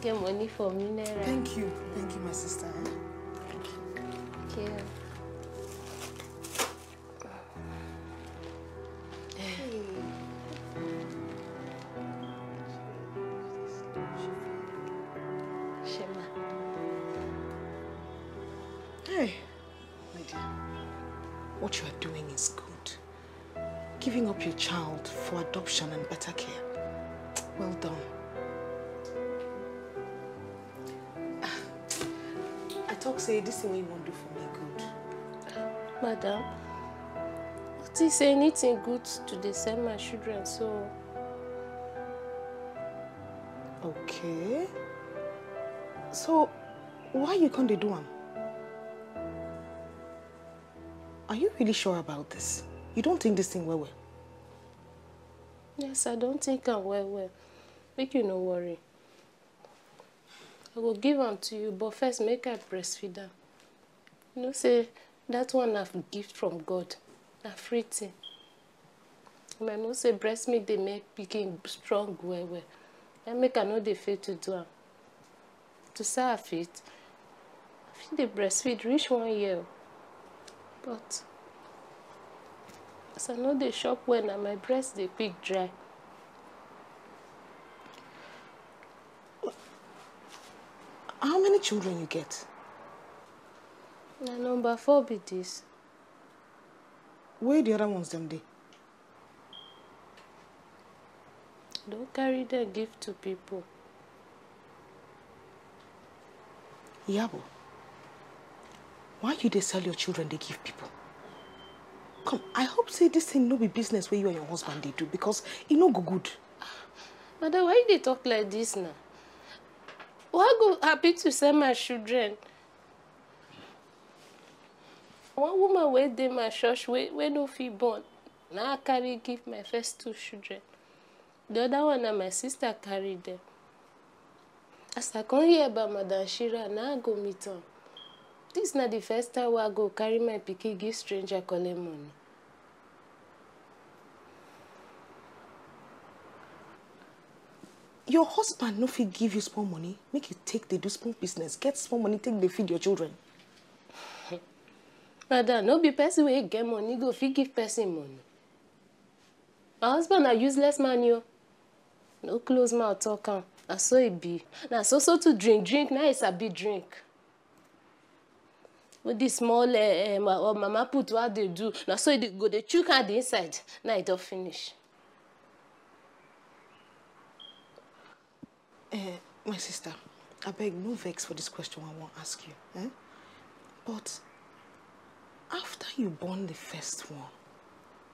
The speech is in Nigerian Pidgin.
get money for mineral. Thank you. Thank you, my sister. eh? Yeah. Shema. Hey, my dear. What you are doing is good. Giving up your child for adoption and better care. Well done. I talk say this thing wey you wan do for me good. Madam, what is anything good to dey send my children so Okay. So, why you can't dey do am? Are you really sure about this? You don't think this thing well well? Yes, I don't think am well well. Make you no worry. I go give am to you, but first make I breastfeed am. You know say that one na gift from God. Na free thing. And I know say breast milk dey make pikin strong well well. And make I no dey fail to do am. To say I fit, I fit dey breastfeed reach one year. o. But as I no dey chop well na my breast dey quick dry. How many children you get? Na number four be dis. Where the other ones them dey? Don carry dem give to people. Yabo, why you dey sell your children dey give people? Come, I hope say this thing no be business wey you and your husband dey do because e no go good. Madam, why you dey talk like dis now? Why go happy to sell my children? One woman wey dey my church wey wey no fit born, na I carry give my first two children. The other one na my sister carry dem. As I come hear about Madam Shira, na I go meet am. Dis na the first time wey I go carry my pikin give stranger collect money. Your husband no fit give you small money, make you take dey do small business, get small money take dey feed your children. Madam, no be person wey get money go fit give person money. My husband na useless man yo. No close mouth talk am. Na so e be. Na so so to drink drink na e sabi drink. With the small uh, uh, ma- uh, mama put wey I dey do, na so e dey go dey chook hand inside. Now e don finish. Eh, my sister, abeg no vex for this question I wan ask you. Eh? But after you born the first one,